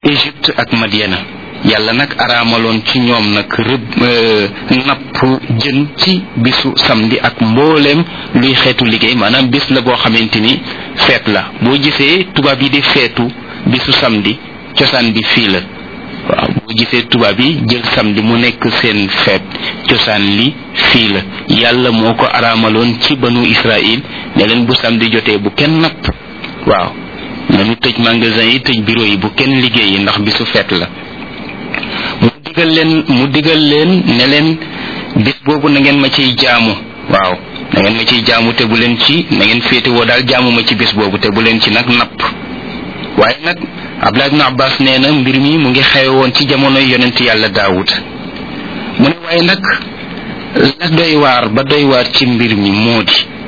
Égypte ak Madiana yàlla nag araamaloon ci ñoom nag rëbb napp jën ci bisu samedi ak mbooleem luy xeetu liggéey maanaam bis la boo xamante ni feet la boo gisee tubaab yi di feetu bisu samedi cosaan bi fii la waaw boo gisee tubaab yi jël samedi mu nekk seen feet cosaan li fii la yàlla moo ko araamaloon ci banu Israël ne leen bu samedi jotee bu kenn napp waaw nañu tëj magasin yi tëj bureau yi bu kenn liggéeyi ndax bisu feet la mu digal leen mu digal leen ne leen bis boobu na ngeen ma ciy jaamu waaw na ngeen ma ciy jaamu te bu leen ci na ngeen féetewoo daal jaamu ma ci bis boobu te bu leen ci nag napp waaye nag Abdullah ibn Abbas nee na mbir mi mu ngi xewe woon ci jamonoy yonent yàlla Daawud mu ne waaye nag la doy waar ba doy waar ci mbir mi moo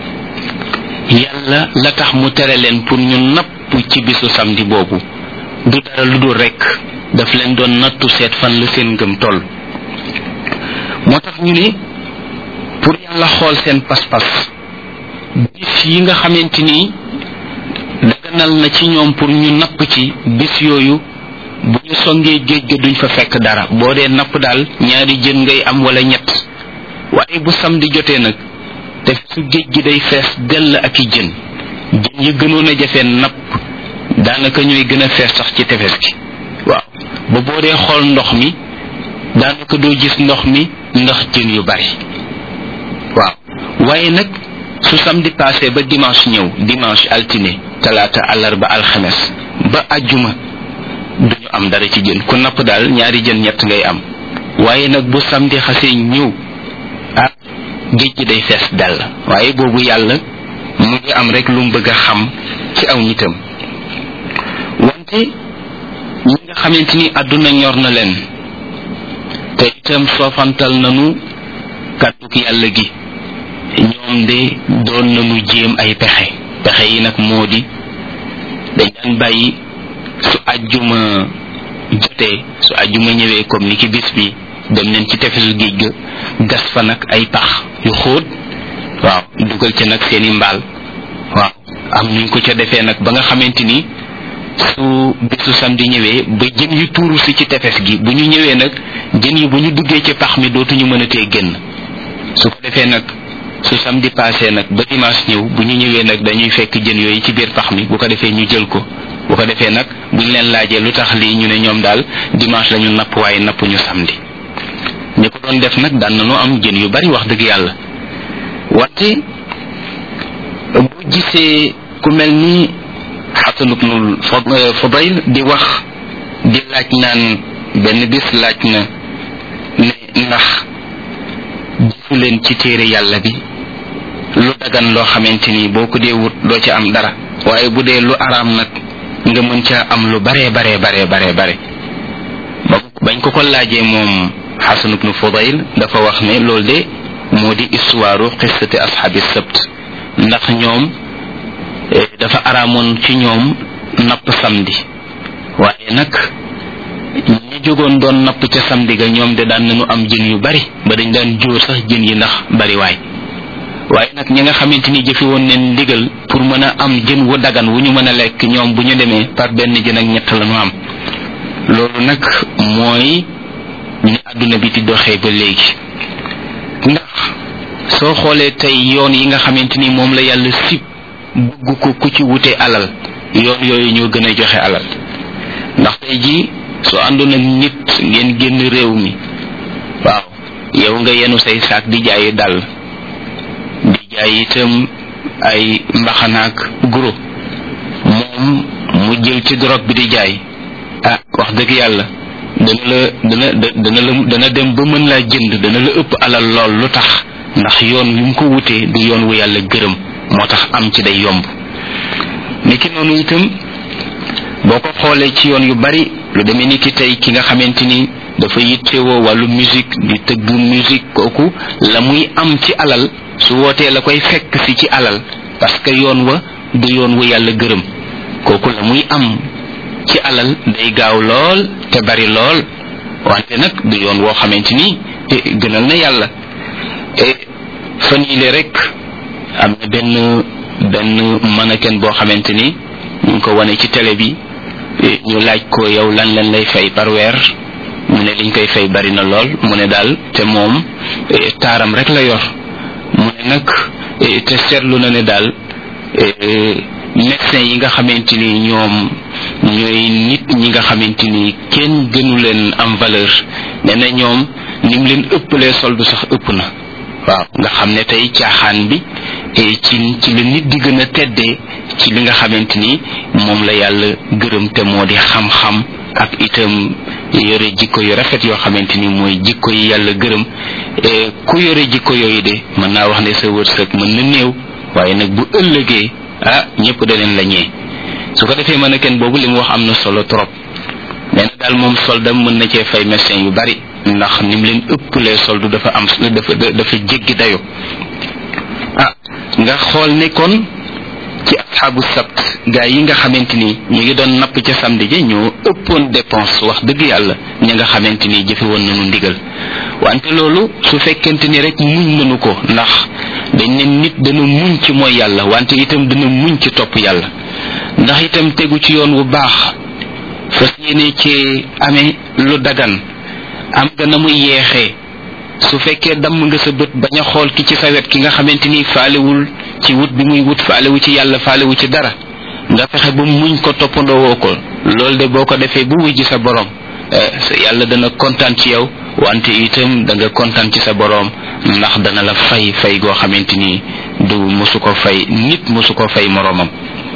di yàlla la tax mu tere leen pour ñu napp ci bisu samedi boobu du dara lu dul rekk daf leen doon nattu seet fan la seen ngëm toll moo tax ñu ne pour yàlla xool seen pas-pas bis yi nga xamante ni daganal na ci ñoom pour ñu napp ci bis yooyu bu ñu songee géej ga duñ fa fekk dara boo dee napp daal ñaari jën ngay am wala ñett waaye bu samedi jotee nag te su géej gi day fees dell ak i jën jën yi gënoon a jafee napp daanaka ñooy gën a fees sax ci tefes gi waaw ba boo dee xool ndox mi daanaka doo gis ndox mi ndax jën yu bari waaw waaye nag su samedi passé ba dimanche ñëw dimanche altine talaata àllarba alxames ba ajjuma duñu am dara ci jën ku napp daal ñaari jën ñett ngay am waaye nag bu samedi xasee ñëw ah géej gi day fees dell waaye boobu yàlla mu ngi am rek lu mu bëgg a xam ci aw nitam wante ñi nga xamante ni àdduna ñor na leen te itam soofantal nanu kàdduk yàlla gi ñoom de doon nañu jéem ay pexe pexe yi nag moo di dañ daan bàyyi su àjjuma jotee su àjjuma ñëwee comme ni ki bis bi dem leen ci tefesu géej ga gas fa nag ay pax yu xóot waaw dugal ca nag seeni mbaal waaw am nuñ ko ca defee nag ba nga xamante ni su bisu samedi ñëwee ba jën yu tuuru si ci tefes gi bu ñu ñëwee nag jën yi bu ñu duggee ci pax mi dootuñu mën a tee génn su ko defee nag su samedi passé nag ba dimanche ñëw bu ñu ñëwee nag dañuy fekk jën yooyu ci biir pax mi bu ko defee ñu jël ko bu ko defee nag buñ leen laajee lu tax lii ñu ne ñoom daal dimanche lañu napp waaye napp ñu samedi ñi ko doon def nag daan nañu am jën yu bari wax dëgg yàlla wante boo gisee ku mel ni xasan ibnul fadayl di wax di laaj naan benn bis laaj na ne ndax gisu leen ci téere yàlla bi lu dagan loo xamante ni boo ko dee wut doo ci am dara waaye bu dee lu araam nag nga mën ca am lu baree baree baree baree bare ba bañ ko ko laajee moom xasan ibnu fadayl dafa wax ne loolu de moo di histoire qissati asxaabi sabt ndax ñoom dafa araamoon ci ñoom napp samedi waaye nag ñi jógoon doon napp ca samedi ga ñoom de daan nañu am jën yu bari ba dañ daan jóor sax jën yi ndax bari waay waaye nag ñi nga xamante ni jëfi woon neen ndigal pour mën a am jën wu dagan wu ñu mën a lekk ñoom bu ñu demee par benn jën ak ñett la ñu am loolu nag mooy ni àdduna bi di doxee ba léegi ndax soo xoolee tey yoon yi nga xamante ni moom la yàlla sib bëgg ko ku ci wute alal yoon yooyu ñoo gën a joxe alal ndax tey jii soo àndoon ak nit ngeen génn réew mi waaw yow nga yenu say saak di jaayi dàll di jaay itam ay mbaxanaak guro moom mu jël ci drogue bi di jaay ah wax dëgg yàlla dana la dana dana la dana dem ba mën laa jënd dana la ëpp alal lool lu tax ndax yoon wi mu ko wutee du yoon wu yàlla gërëm moo tax am ci day yomb niki noonu itam boo ko xoolee ci yoon yu bari lu demee ni ki tey ki nga xamante ni dafa yittewoo wàllu musique di tëgg musique kooku la muy am ci alal su wootee la koy fekk si ci alal parce que yoon wa du yoon wu yàlla gërëm kooku la muy am ci alal day gaaw lool te bari lool wante nag du yoon woo xamante ni gënal na yàlla fan yile rek am na benn benn mannequin boo xamante ni ñu ngi ko wane ci télé bi ñu laaj ko yow lan lan lay fay par weer mu ne liñ koy fay bari na lool mu ne daal te moom taaram rek la yor mu ne nag te seetlu na ne daal médecin yi nga xamante ni ñoom ñooy nit ñi nga xamante ni kenn gënu leen am valeur nee na ñoom ni mu leen ëppalee soldu sax ëpp na waaw nga xam ne tey caaxaan bi ci ci la nit di gën a teddee ci li nga xamante ni moom la yàlla gërëm te moo di xam-xam ak itam yore jikko yu rafet yoo xamante ni mooy jikko yi yàlla gërëm ku yore jikko yooyu de mën naa wax ne sa wërsëg mën na néew waaye nag bu ëllëgee ah ñëpp daneen la ñee su ko defee mën a kenn boobu li mu wax am na solo trop nee na daal moom soldam mën na cee fay médecin yu bari ndax ni mu leen ëppalee soldu dafa am dafa dafa jéggi dayo ah nga xool ne kon ci asxaabu sabt gaa yi nga xamante ni ñu ngi doon napp ca samedi ji ñoo ëppoon dépense wax dëgg yàlla ñi nga xamante ni jëfe woon nañu ndigal wante loolu su fekkente ni rek muñ nañu ko ndax dañ ne nit dana muñ ci mooy yàlla wante itam dana muñ ci topp yàlla ndax itam tegu ci yoon wu baax fas yéene ci amee lu dagan am nga na muy yeexee su fekkee damm nga sa bët bañ a xool ki ci sa wet ki nga xamante ni faalewul ci wut bi muy wut faalewu ci yàlla faalewu ci dara nga fexe ba muñ ko toppandoo woo ko loolu de boo ko defee bu wujji sa borom yàlla dana kontaan ci yow wante itam da nga kontaan ci sa borom ndax dana la fay fay goo xamante ni du mosu ko fay nit mosu ko fay moroomam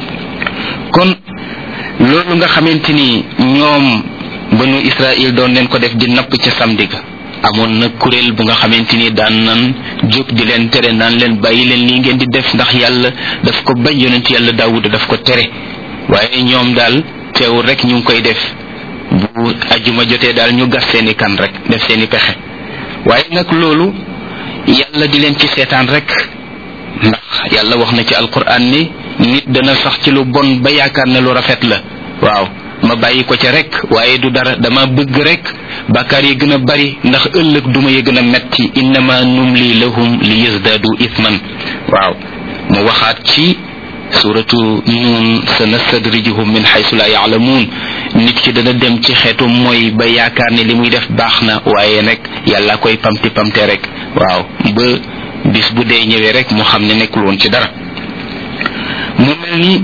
kon loolu nga xamante ni ñoom banu Israël doon leen ko def di napp ca samedi ga amoon na kuréel bu nga xamante ni daan nan jóg di leen tere naan leen bàyyi leen lii ngeen di def ndax yàlla daf ko bañ yonent yàlla daawuda daf ko tere waaye ñoom daal teewul rek ñu ngi koy def bu ajuma jotee daal ñu gas seeni kan rek def seeni pexe waaye nag loolu yàlla di leen ci seetaan rek ndax yàlla wax na ci alquran ni nit dana sax ci lu bon ba yaakaar ne lu rafet la waaw ma bàyyi ko ca rek waaye du dara dama bëgg rek bàkkaar yi gën a bari ndax ëllëg duma yi gën a metti innama numli lahum li yazdadu ithman waaw mu waxaat ci suratu nun sanastadrijuhum min xaysu la yaalamuun nit ki dana dem ci xeetu mooy ba yaakaar ne li muy def baax na waaye rek yàlla koy pamti pamte rek waaw ba bis bu dee ñëwee rek mu xam ne nekkul woon ci dara mu mel ni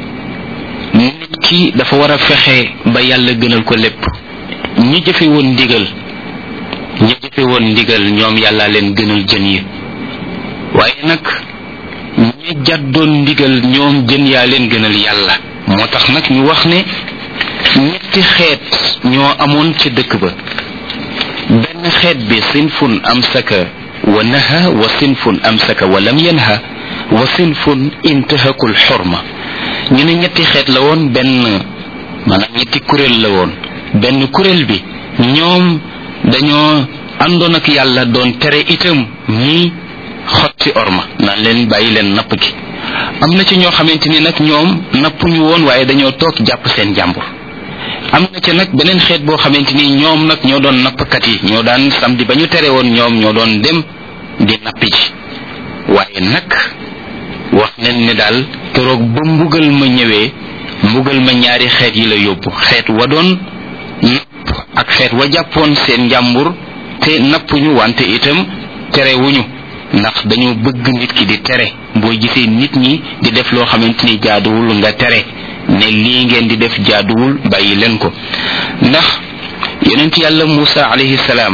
nit ki dafa war a fexe ba yàlla gënal ko lépp ñi jëfe woon ndigal ñi jëfe woon ndigal ñoom yàlla leen gënal jën yi waaye nag ñi jàddoon ndigal ñoom jën yaa leen gënal yàlla moo tax nag ñu wax ne ñetti xeet ñoo amoon ci dëkk ba benn xeet bi sinfun amsaka wa naha wa sinfun amsaka wa lam yanha wa sinfun intahakul xorma ñu ne ñetti xeet la woon benn maanaam ñetti kuréel la woon benn kuréel bi ñoom dañoo àndoon ak yàlla doon tere itam ñi xotti orma naan leen bàyyi leen napp gi am na ci ñoo xamante ni nag ñoom nappuñu woon waaye dañoo toog jàpp seen jàmbur am na ca nag beneen xeet boo xamante ni ñoom nag ñoo doon nappkat yi ñoo daan samedi ba ñu tere woon ñoom ñoo doon dem di nappi ji waaye nag wax nañ ne daal keroog ba mbugal ma ñëwee mbugal ma ñaari xeet yi la yóbbu xeet wa doon napp ak xeet wa jàppoon seen njàmbur te nappuñu wante itam terewuñu ndax dañoo bëgg nit ki di tere boo gisee nit ñi di def loo xamante ni jaaduwul nga tere ne lii ngeen di def jaaduwul bàyyi leen ko ndax yonent yàlla Muusa alayhi salaam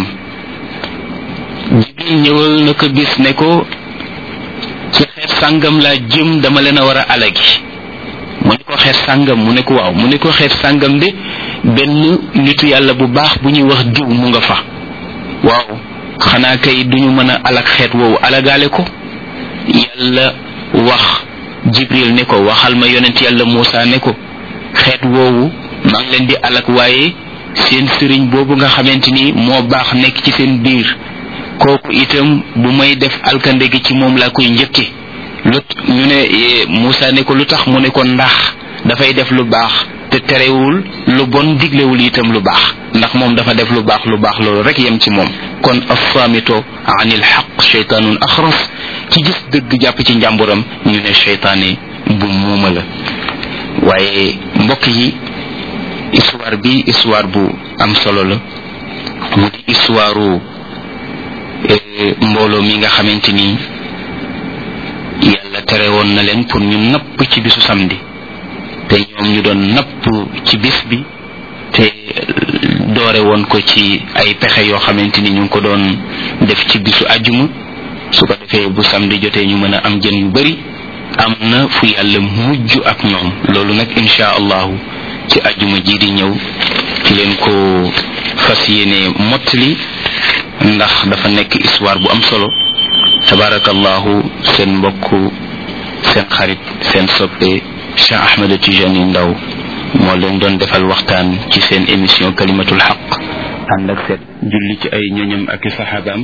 jibril ñëwal na ko bis ne ko ci xeet sàngam laa jëm dama leen a war a alagi mu ne ko xeet sàngam mu ne ko waaw mu ne ko xeet sàngam de benn nitu yàlla bu baax bu ñuy wax diw mu nga fa waaw xanaa kay duñu mën a alag xeet woowu alagaale ko yàlla wax jibril ne ko waxal ma yonent yàlla Muusa ne ko xeet woowu maa ngi leen di alag waaye seen sëriñ boobu nga xamante ni moo baax nekk ci seen biir kooku itam bu may def alkande gi ci moom laa koy njëkke lu ñu ne Muusa ne ko lu tax mu ne ko ndax dafay def lu baax te terewul lu bon diglewul itam lu baax ndax moom dafa def lu baax lu baax loolu rek yem ci moom kon assaamito anil xaq cheytaanun axras ci gis dëgg jàpp ci njàmburam ñu ne cheytaane bu muuma la waaye mbokk yi histoire bi histoire bu am solo la mu di histoire mbooloo mi nga xamante ni yàlla tere woon na leen pour ñu napp ci bisu samedi te ñoom ñu doon napp ci bis bi te doore woon ko ci ay pexe yoo xamante ni ñu ngi ko doon def ci bisu àjjuma su ko defee bu samedi jotee ñu mën a am jën yu bari am na fu yàlla mujj ak ñoom loolu nag insha allahu ci àjjuma ji di ñëw ci leen ko fas yéene mottali ndax dafa nekk histoire bu am solo tabarakallahu seen mbokk seen xarit seen soppe Cheikh Ahmed Tijani Ndaw moo leen doon defal waxtaan ci seen émission kalimatul xaq ànd ak seet julli ci ay ñoñam ak i saxaabaam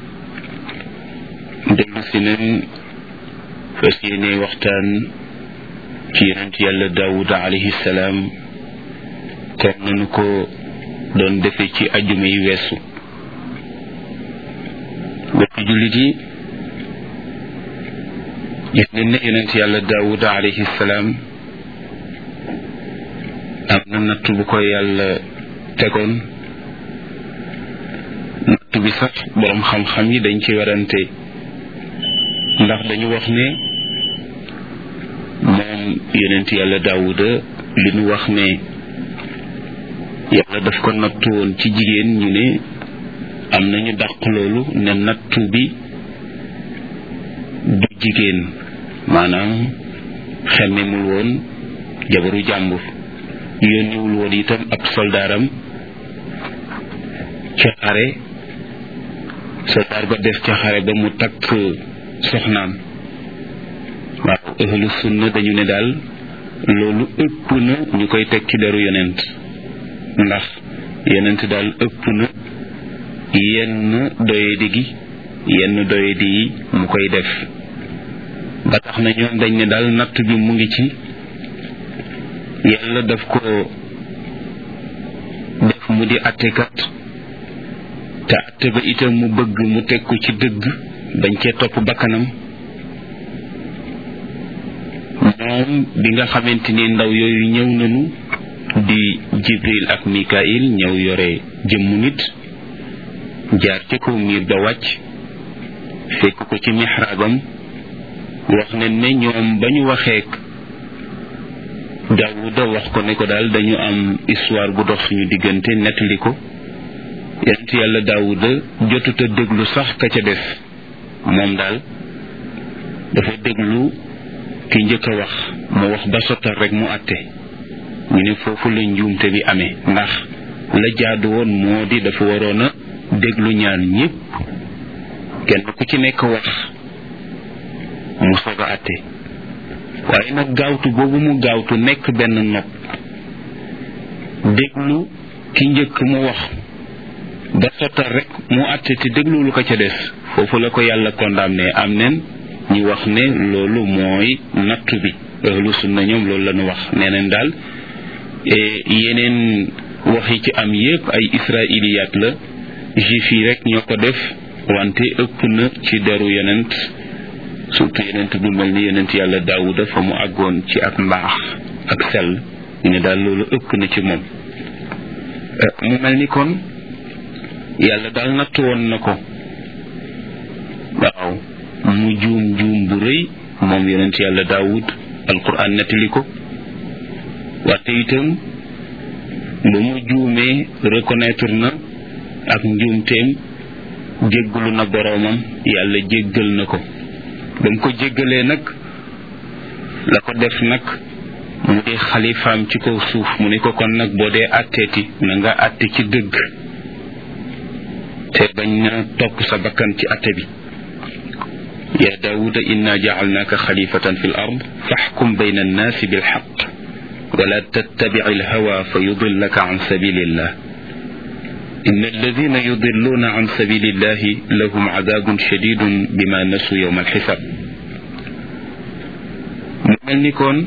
dellu si nañ fas yéene waxtaan ci yonent yàlla daawud alayhi salaam comme nañu ko doon defee ci ajjuma yi weesu bokk jullit yi gis nañ ne yonent yàlla daawud alayhi salaam am na natt bu ko yàlla tegoon natt bi sax boroom xam-xam yi dañ ci werante ndax dañu wax ne moom yonent yàlla daawuda li ñu wax ne yàlla daf ko nattu woon ci jigéen ñu ne am nañu dàq loolu ne nattu bi du jigéen maanaam xemmemul woon jabaru jàmbur yónniwul woon itam ab soldaaram ca xare soldaar ba def ca xare ba mu takk soxnaam waaw ahlu sunna dañu ne daal loolu ëpp na ñu koy teg ci deru yonent ndax yonent daal ëpp na yenn doyadi gi yenn doyadi yi mu koy def ba tax na ñoom dañ ne daal natt bi mu ngi ci yàlla daf ko def mu di attekat te atte ba itam mu bëgg mu teg ko ci dëgg bañ cee topp bakkanam moom bi nga xamante ni ndaw yooyu ñëw nañu di jibril ak mikail ñëw yore jëmmu nit jaar ci kaw miir ba wàcc fekk ko ci mixraabam wax ne ne ñoom ba ñu waxeek daawuda wax ko ne ko daal dañu am histoire bu dox suñu diggante nettali ko yonent yàlla daawuda jotut a déglu sax ka ca des moom daal dafa déglu ki njëkk a wax mu wax ba sottal rek mu àtte ñu ne foofu la njuumte bi amee ndax la jaadu woon moo di dafa waroon a déglu ñaan ñépp kenn ku ci nekk wax mu soog a àtte waaye nag gaawtu boobu mu gaawtu nekk benn nopp déglu ki njëkk mu wax ba sottal rek mu àtte te dégluwul ko ca des foofu la ko yàlla condamné am nen ñu wax ne loolu mooy nattu bi ahlu sunna ñoom loolu la ñu wax nee nañ daal yeneen wax yi ci am yépp ay israiliyaat la juif yi rek ñoo ko def wante ëpp na ci deru yonent surtout yonent bu mel ni yonent yàlla daawuda fa mu àggoon ci ak mbaax ak sell ñu ne daal loolu ëpp na ci moom mu mel ni kon yàlla daal natt woon na ko waaw mu juum juum bu rëy moom yonent yàlla daawud alquran nettali ko wante itam ba mu juumee reconnaître na ak njuumteem jéggalu na boroomam yàlla jéggal na ko ba mu ko jéggalee nag la ko def nag mu di xalifaam ci kaw suuf mu ne ko kon nag boo dee àtteeti na nga àtte ci dëgg te bañ na topp sa bakkan ci àtte bi يا داود إنا جعلناك خليفة في الأرض فاحكم بين الناس بالحق ولا تتبع الهوى فيضلك عن سبيل الله إن الذين يضلون عن سبيل الله لهم عذاب شديد بما نسوا يوم الحساب mel ni kon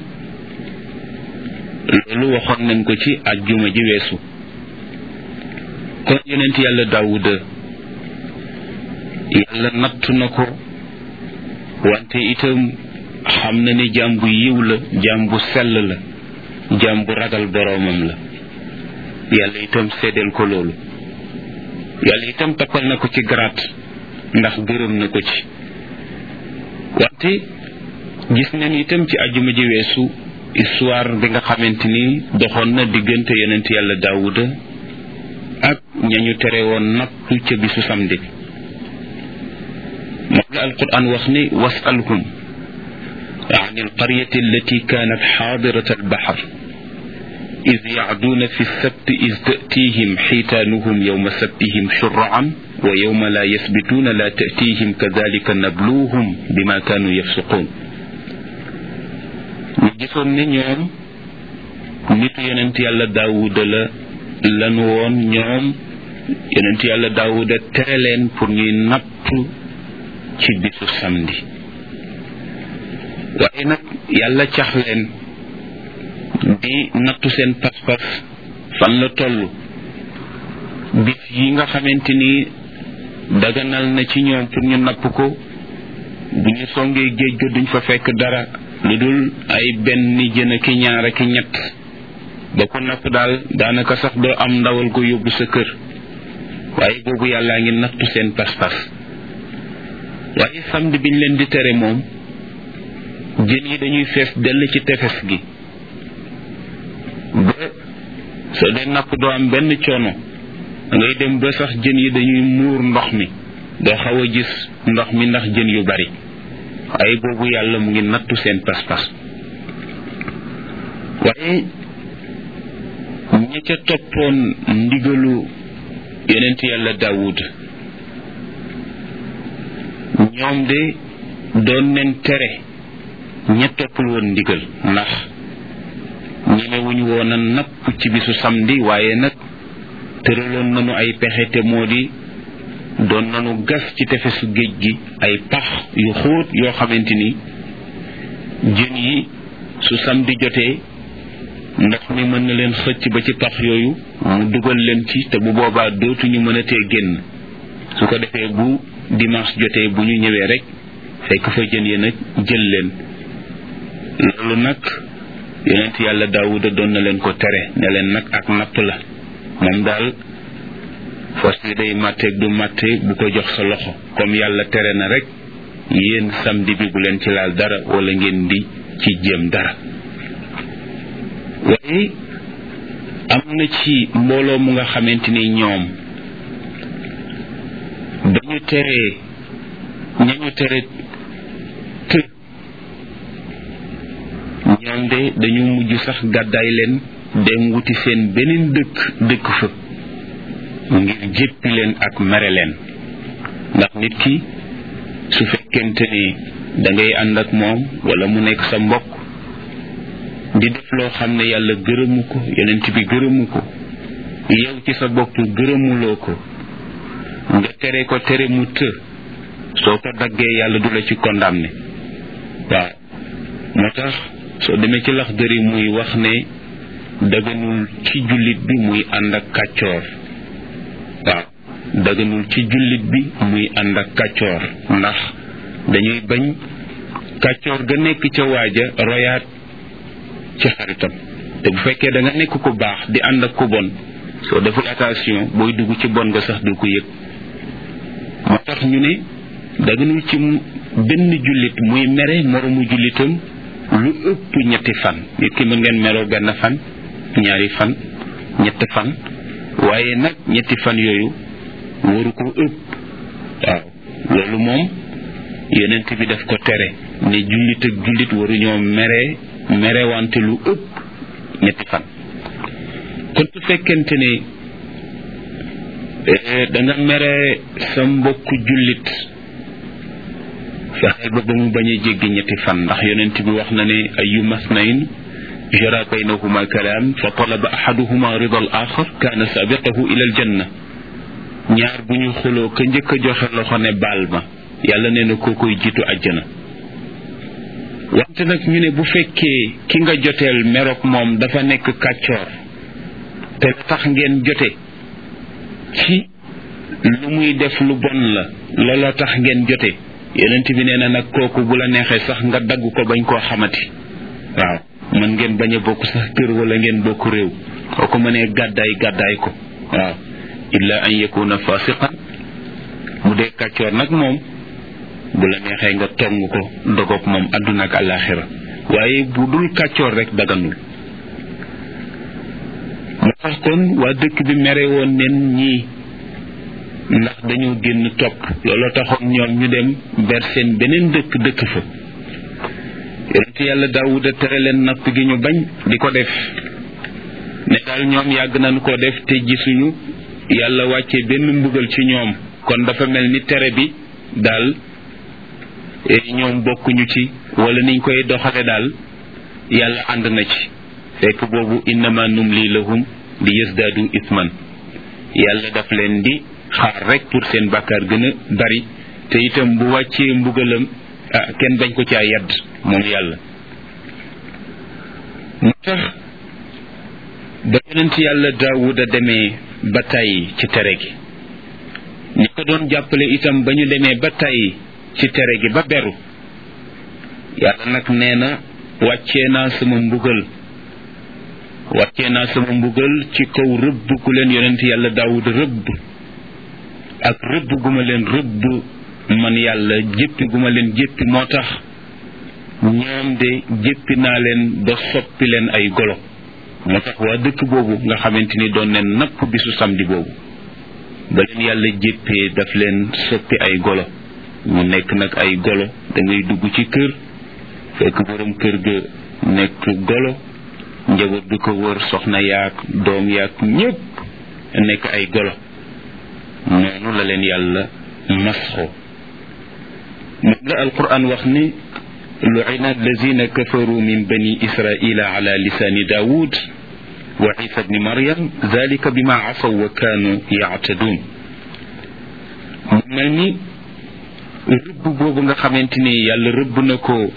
loolu waxoon nañ ko ci ajjuma ji weesu kon yonent yàlla daawuda yàlla natt na ko wante itam xam na ne jaam bu yiw la jaam bu sell la jaam bu ragal boroomam la yàlla itam seedeel ko loolu yàlla itam tappal na ko ci garaat ndax gërëm na ko ci wante gis nañ itam ci àjjuma ji weesu histoire bi nga xamante ni doxoon na diggante yonent yàlla daawuda ak ñañu tere woon napp ca bisu samedi moom la alquran wax ni wasalhum عن القرية التي كانت حاضرة البحر إذ يعدون في السبت إذ تأتيهم حيتانهم يوم سبتهم شرعا ويوم لا يثبتون لا تأتيهم كذلك نبلوهم بما كانوا يفسقون gisoon ne ñoom nitu yonent yàlla daawuda la lanu woon ñoom yonent yàlla daawuda tere leen pour ñuy napp ci bisu samedi waaye nag yàlla cax leen di nattu seen pas-pas fan la toll bis yi nga xamante ni daganal na ci ñoom pour ñu napp ko bu ñu songee géej ga duñ fa fekk dara lu dul ay benn jën ki ñaar ki ñett ba ko napp daal daanaka sax doo am ndawal ko yóbbu sa kër waaye boobu yàllaa ngi nattu seen pas-pas waaye samedi biñ leen di tere moom jën yi dañuy fees dell ci tefes gi ba soo dee napp doo am benn coono ngay dem ba sax jën yi dañuy muur ndox mi doo xaw a gis ndox mi ndax jën yu bari waaye boobu yàlla mu ngi nattu seen pas-pas waaye ña ca toppoon ndigalu yonent yàlla daawud ñoom de doon leen tere ña toppul woon ndigal ndax ñemewuñu woon a napp ci bisu samedi waaye nag tëraloon nañu ay pexe te moo di doon nañu gas ci tefesu géej gi ay pax yu xóot yoo xamante ni jën yi su samedi jotee ndox mi mën na leen xëcc ba ci pax yooyu mu dugal leen ci te bu boobaa dootuñu mën a tee génn su ko defee bu dimanche jotee bu ñu ñëwee rek fekk fa jën yi nag jël leen loolu nag yonent yàlla daawuda doon na leen ko tere ne leen nag ak napp la moom daal fas yi day màtteeg du màtte bu ko jox sa loxo comme yàlla tere na rek yéen samedi bi bu leen ci laal dara wala ngeen di ci jéem dara waaye am na ci mbooloo mu nga xamante ni ñoom dañu teree ñañu tere të ñoom de dañu mujj sax gàddaay leen dem wuti seen beneen dëkk dëkk fa ngir jéppi leen ak mere leen ndax nit ki su fekkente ni da ngay ànd ak moom wala mu nekk sa mbokk di def loo xam ne yàlla gërëmu ko yonent bi gërëmu ko yow ci sa bopp gërëmuloo ko nga tere ko tere mu të soo ko daggee yàlla du la ci condamné waaw moo tax soo demee ci lax dëri muy wax ne daganul ci jullit bi muy ànd ak kàccoor waaw daganul ci jullit bi muy ànd ak kàccoor ndax dañuy bañ kàccoor ga nekk ca waaja royaat ci xaritam te bu fekkee da nga nekk ku baax di ànd ak ku bon soo deful attention booy dugg ci bon nga sax du ko yëg moo tax ñu ne daganul ci benn jullit muy mere moromu jullitam lu ëpp ñetti fan nit ki mën ngeen meroo benn fan ñaari fan ñett fan waaye nag ñetti fan yooyu waru ko ëpp waaw loolu moom yonent bi daf ko tere ne jullit ak jullit waruñoo mere merewante lu ëpp ñetti fan kon su fekkente ne da nga mere sa mbokku jullit fexeel ba ba mu bañ a jéggi ñetti fan ndax yonent bi wax na ne ayu masnayn jara baynahuma kalaam fa talaba ahaduhuma rida al axar kaana sabiqahu ila al janna ñaar bu ñu xuloo ka njëkk a joxe loxo ne baal ma yàlla nee na koo koy jiitu àjjana wante nag ñu ne bu fekkee ki nga joteel meroog moom dafa nekk kàccoor te la tax ngeen jote ci lu muy def lu bon la looloo tax ngeen jote yonent bi nee na nag kooku bu la neexee sax nga dagg ko bañ koo xamati waaw mën ngeen bañ a bokk sax kër wala ngeen bokk réew soo ko mënee gàddaay gàddaay ko waaw illa an yakuna fasiqan bu dee kàccoor nag moom bu la neexee nga tong ko dogoog moom àdduna ak àllaaxira waaye bu dul kàccoor rek daganul moo tax kon waa dëkk bi mere woon nen ñii ndax dañoo génn topp looloo taxoon ñoom ñu dem ber seen beneen dëkk dëkk fa yonent yàlla daawuda tere leen napp gi ñu bañ di ko def ne daal ñoom yàgg nañu ko def te gisuñu yàlla wàcce benn mbugal ci ñoom kon dafa mel ni tere bi daal ñoom bokkuñu ci wala niñ koy doxale daal yàlla ànd na ci fekk boobu innama numli lahum li yasdaadu isman yàlla daf leen di xaar rek pour seen bàkkaar gën a bari te itam bu wàccee mbugalam ah kenn bañ ko caa yedd moom yàlla mu tax ba yonent yàlla daawuda demee ba tàyyi ci tere gi ñi ko doon jàppale itam ba ñu demee ba tàyyi ci tere gi ba beru yàlla nag nee na wàccee naa sama mbugal wàccee naa sama mbugal ci kaw rëbb ku leen yonent yàlla daawud rëbb ak rëbb gu ma leen rëbb man yàlla jéppi gu ma leen jéppi moo tax ñoom de jéppi naa leen ba soppi leen ay golo moo tax waa dëkk boobu nga xamante ni doon leen napp bisu samedi boobu ba leen yàlla jéppee daf leen soppi ay golo ñu nekk nag ay golo da ngay dugg ci kër fekk borom kër ga nekk golo njaboot bi ko wër soxna yaak doom yaak ñépp nekk ay golo noonu la leen yàlla masxoo moom la alquran wax ni lu'ina allazina kafaru min bani israila ala lisani daawud wa isa bni maryam dalika bima asaw wa kaanu yaatadun mu mel ni rëbb boobu nga xamante ni yàlla rëbb na ko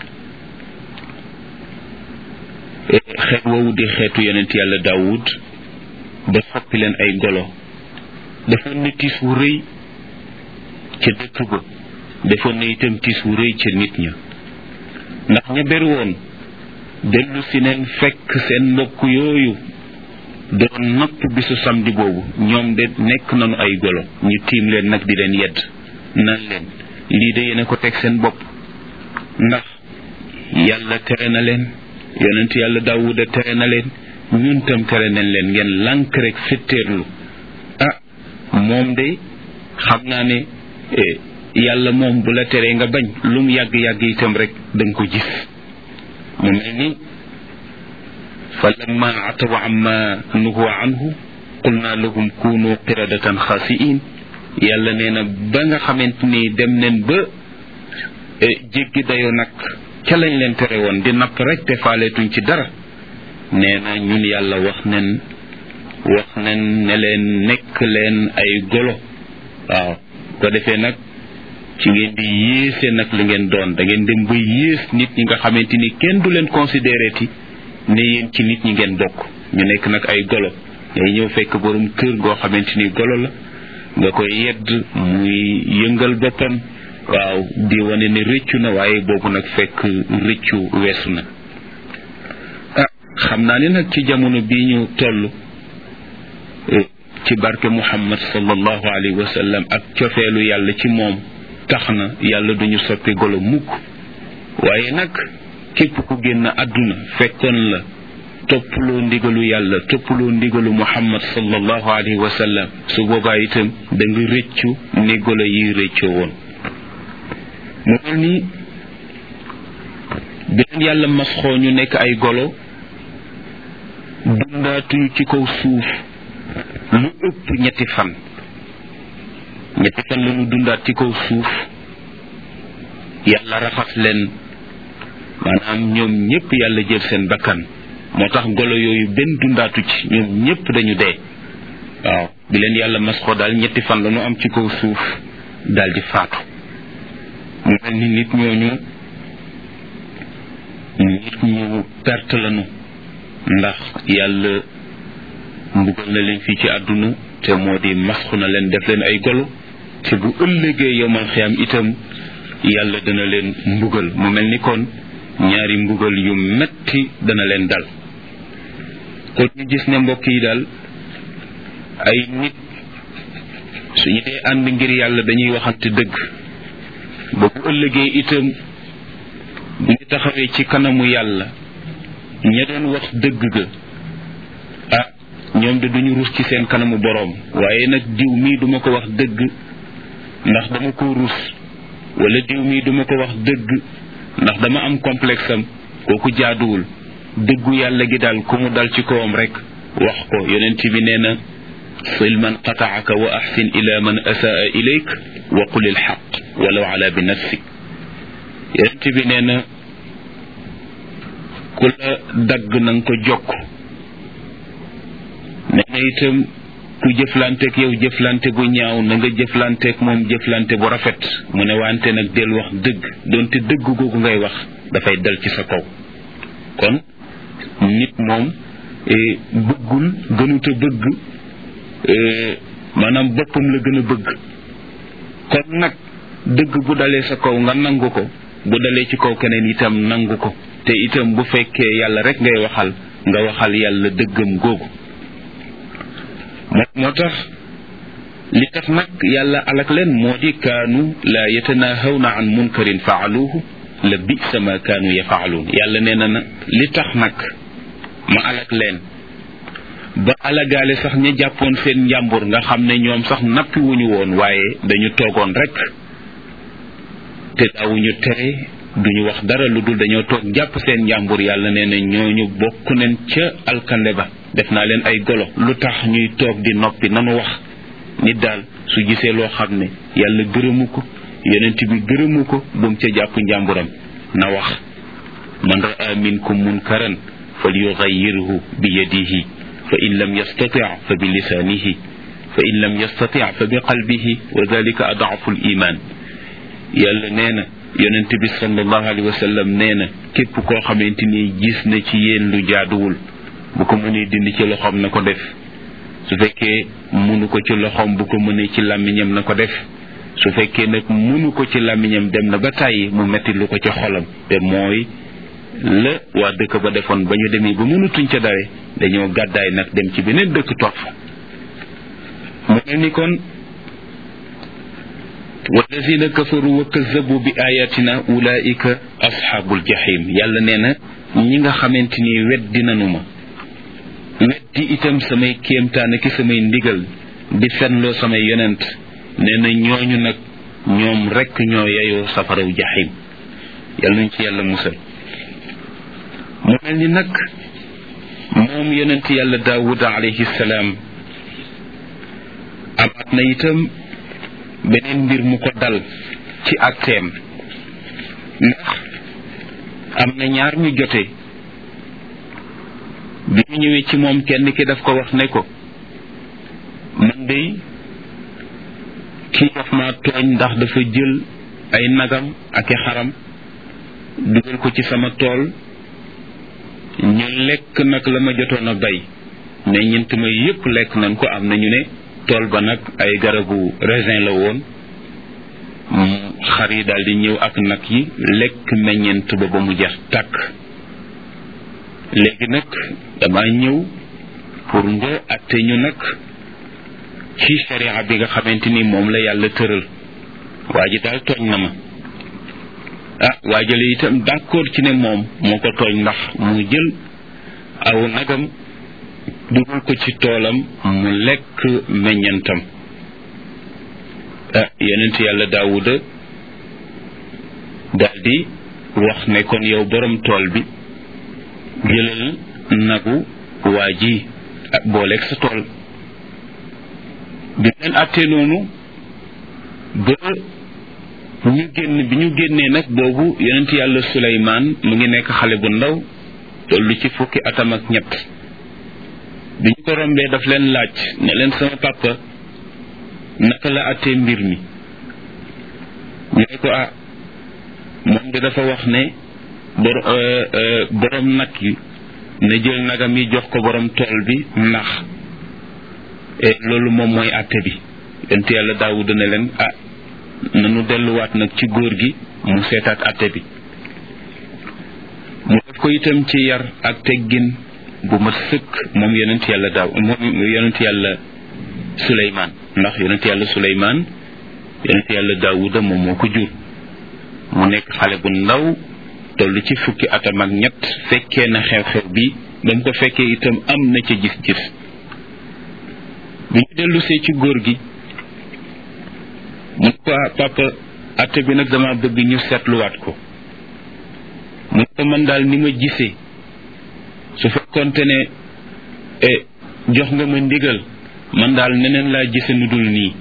xeet woowu di xeetu yonent yàlla daawud ba soppi leen ay golo defoon na tiis wu rëy ca dëkk ba defoon na itam tiis wu rëy ca nit ña ndax ña ber woon dellu si neen fekk seen mbokk yooyu doon napp bisu samedi boobu ñoom de nekk nañu ay golo ñu tiim leen nag di leen yedd nan leen lii de yéen ko teg seen bopp ndax yàlla tere na leen yonent yàlla daawuda tere na leen ñun tam tere nañ leen ngeen lànk rek fetteerlu ah moom de xam naa ne yàlla moom bu la teree nga bañ lu mu yàgg-yàgg itam rek da nga ko gis mu mel ni fa lamma ataw amma nuhu anhu qulna lahum kunu qiradatan xaasiin yàlla nee na ba nga xamante ni dem neen ba jéggi dayo nag ca lañ leen tere woon di napp rek te faaleetuñ ci dara nee na ñun yàlla wax nen wax nen ne leen nekk leen ay golo waaw ko defee nag ci ngeen di yéese nag li ngeen doon da ngeen dem ba yées nit ñi nga xamante ni kenn du leen considéré ti ne yéen ci nit ñi ngeen bokk ñu nekk nag ay golo ngay ñëw fekk borom kër goo xamante ni golo la nga koy yedd muy yëngal boppam waaw di wane ne rëccu na waaye boobu nag fekk rëccu weesu na ah xam naa ne nag ci jamono bii ñu toll ci barke muhammad sallallahu alayhi wa sallam ak cofeelu yàlla ci moom tax na yàlla duñu soppi golo mukk waaye nag képp ku génn àdduna fekkoon la toppaloo ndigalu yàlla toppaloo ndigalu muhammad sallallahu alayhi wa sallam su boobaa itam da nga rëccu ni golo yi rëccoo woon mu mel ni beneen yàlla masxoo ñu nekk ay golo dundaatuñu ci kaw suuf lu ëpp ñetti fan ñetti fan la ñu dundaat ci kaw suuf yàlla raxas leen maanaam ñoom ñépp yàlla jël seen bakkan moo tax golo yooyu benn dundaatu ci ñoom ñépp dañu dee waaw bi leen yàlla masxoo daal ñetti fan la ñu am ci kaw suuf daal di faatu mu mel ni nit ñooñu nit ñu perte lañu ndax yàlla mbugal na leen fii ci àdduna te moo di masxu na leen def leen ay golo te bu ëllëgee yomal xiyam itam yàlla dana leen mbugal mu mel ni kon ñaari mbugal yu metti dana leen dal kon ñu gis ne mbokk yi daal ay nit suñu dee ànd ngir yàlla dañuy waxante dëgg ba bu ëllëgee itam bu ñu taxawee ci kanamu yàlla ña doon wax dëgg ga ah ñoom de duñu rus ci seen kanamu boroom waaye nag diw mii duma ko wax dëgg ndax dama ko rus wala diw mii duma ko wax dëgg ndax dama am complexe am kooku jaaduwul dëggu yàlla gi daal ku mu dal ci kawam rek wax ko yonent bi nee na sil man qataaka wa axsin ila man asaa ilayk wa qul ilxaq walaw ala bi nafsik yonent bi nee na ku la dagg na nga ko jokk nee na itam ku jëflanteek yow jëflante bu ñaaw na nga jëflanteek moom jëflante bu rafet mu ne wante nag del wax dëgg doonte dëgg googu ngay wax dafay dal ci sa kaw kon nit moom bëggul gënuta bëgg maanaam boppam la gën a bëgg kon nag dëgg bu dalee sa kaw nga nangu ko bu dalee ci kaw keneen itam nangu ko te itam bu fekkee yàlla rek ngay waxal nga waxal yàlla dëggam googu moo tax li tax nag yàlla alak leen moo di kaanu laa yatanahawna an munkarin faaluuhu la bisa ma kaanu yafaaluun yàlla nee na na li tax nag ma alak leen ba alagaale sax ña jàppoon seen njàmbur nga xam ne ñoom sax nappi wuñu woon waaye dañu toogoon rek te daawuñu tere duñu wax dara lu dul dañoo toog jàpp seen njàmbur yàlla nee na ñooñu bokk nañ ca alkande ba def naa leen ay golo lu tax ñuy toog di noppi nanu wax nit daal su gisee loo xam ne yàlla gërëmu ko yonent bi gërëmu ko bu mu ca jàpp njàmburam na wax man raa minkum munkaran fal yugayyirhu bi yadihi fa in lam yastati fa bi lisaanihi fa in lam yastati fa bi qalbihi wa dalika adaafu l iman yàlla nee na yonent bi sallallahu alayhi wa sallam nee na képp koo xamante ni gis na ci yéen lu jaaduwul bu ko mënee dindi ci loxoom na ko def su fekkee mënu ko ci loxoom bu ko mënee ci làmmiñam na ko def su fekkee nag mënu ko ci làmmiñam dem na ba tàyyi mu metti lu ko ci xolam te mooy la waa dëkk ba defoon ba ñu demee ba mënatuñ ca dare dañoo gàddaay nag dem ci beneen dëkk toog fa mu mel ni kon walladina kafaru wa kazabu bi ayatina ulaika asxaabul jahim yàlla nee na ñi nga xamante ni weddi nanu ma weddi itam samay kéemtaan ki samay ndigal di fenloo samay yonent nee na ñooñu nag ñoom rekk ñoo yeyoo safaraw jahim yàlla nañ ci yàlla musal mu mel ni nag moom yonent yàlla daawuda alayhi salaam amaat na itam beneen mbir mu ko dal ci atteem ndax am na ñaar ñu jote bi ñu ñëwee ci moom kenn ki daf ko wax ne ko man dey kii daf ma tooñ ndax dafa jël ay nagam ak i xaram dugal ko ci sama tool ñu lekk nag la ma jotoon a bay mais ñent ma yépp lekk nañ ko am nañu ne tool ba nag ay garabu raisin la woon xar yi daal di ñëw ak nag yi lekk meññent ba ba mu jeex tàkk léegi nag dama ñëw pour nga atte ñu nag ci sharia bi nga xamante ni moom la yàlla tëral waa ji daal tooñ na ma ah waajale itam d'accord ci ne moom moo ko tooñ ndax mu jël aw nagam dugal ko ci toolam mu lekk meññantam ah yonent yàlla daawuda daldi wax ne kon yow borom tool bi jëlal nagu waa ji booleeg sa tool bi leen àttee noonu ba ñu génn bi ñu génnee nag boobu yonent yàlla suleymaan mu ngi nekk xale bu ndaw tollu ci fukki atam ak ñett bi ñu ko rombee daf leen laaj ne leen sama papa naka la àttee mbir mi ñu ne ko ah moom de dafa wax ne bor borom nag yi na jël nagam yi jox ko borom tool bi ndax loolu moom mooy àtte bi yonent yàlla daawuda ne leen ah nanu delluwaat nag ci góor gi mu seetaat àtte bi mu def ko itam ci yar ak teggin bu ma sëkk moom yonent yàlla daaw moom yonent yàlla suleymaan ndax yonent yàlla suleymaan yonent yàlla daawuda moom moo ko jur mu nekk xale bu ndaw toll ci fukki atam ak ñett fekkee na xew-xew bi ba mu ko fekkee itam am na ca gis-gis bi ñu dellusee ci góor gi mu ko papa atte bi nag dama bëgg ñu seetluwaat ko mu ko man daal ni ma gisee su fekkonte ne jox nga ma ndigal man daal neneen laa gise nu dul nii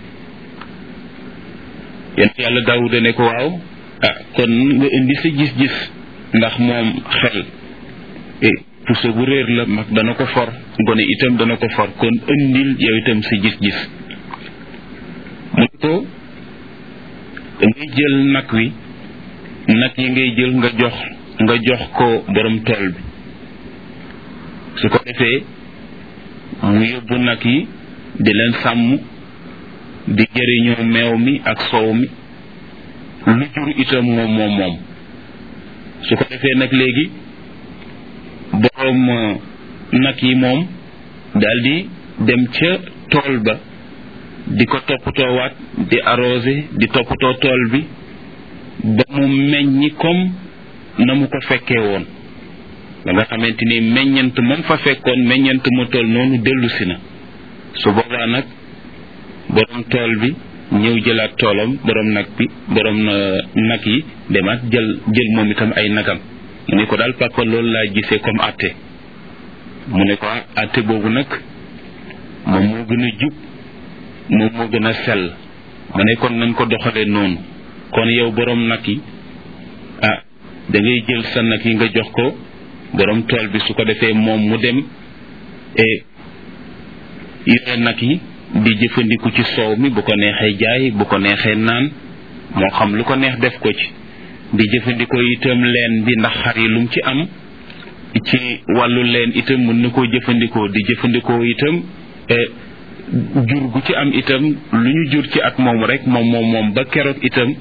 yent yàlla daawuda ne ko waaw ah kon nga indi sa gis-gis ndax moom xel puso bu réer la mag dana ko for gone itam dana ko for kon indil yow itam sa gis-gis mu ko ngay jël nag wi nag yi ngay jël nga jox nga jox ko borom tool bi su ko defee mu yóbbu nag yi di leen sàmm di jëriñoo meew mi ak soow mi lu jur itam moom moom moom su ko defee nag léegi boroom nag yi moom daldi dem ca tool ba di ko toppatoowaat di arrosé di toppatoo tool bi ba mu meññi comme na mu ko fekkee woon ba nga xamante ni meññant moom fa fekkoon meññant mu tool noonu dellusi na su boobaa nag borom tool bi ñëw jëlaat toolam borom nag bi borom nag yi demaat jël jël moom itam ay nagam mu ne ko daal papa loolu laa gisee comme àtte mu ne ko àtte boobu nag moom moo gën a jub moom moo gën a sell mu ne kon nañ ko doxalee noonu kon yow borom nag yi ah da ngay jël sa nag yi nga jox ko borom tool bi su ko defee moom mu dem e yore nag yi di jëfandiku ci soow mi bu ko neexee jaay bu ko neexee naan moo xam lu ko neex def ko ci di jëfandikoo itam leen bi ndax xar yi lum ci am ci wàllu leen itam mën na koo jëfandikoo di jëfandikoo itam jur gu ci am itam lu ñu jur ci at moom rek moom moom moom ba keroog itam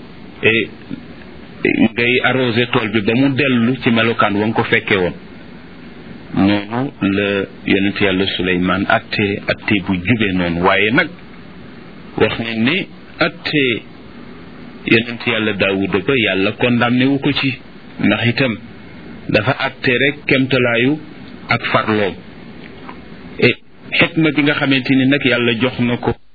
ngay arrosé tool bi ba mu dellu ci melokaan wa nga ko fekkee woon noonu la yonent yàlla suleymaan atte atte bu jube noonu waaye nag wax nañ ne atte yonent yàlla daawuda ba yàlla condamné wu ko ci ndax itam dafa atte rek kemtalaayu ak farloom e xikma bi nga xamante ni nag yàlla jox na ko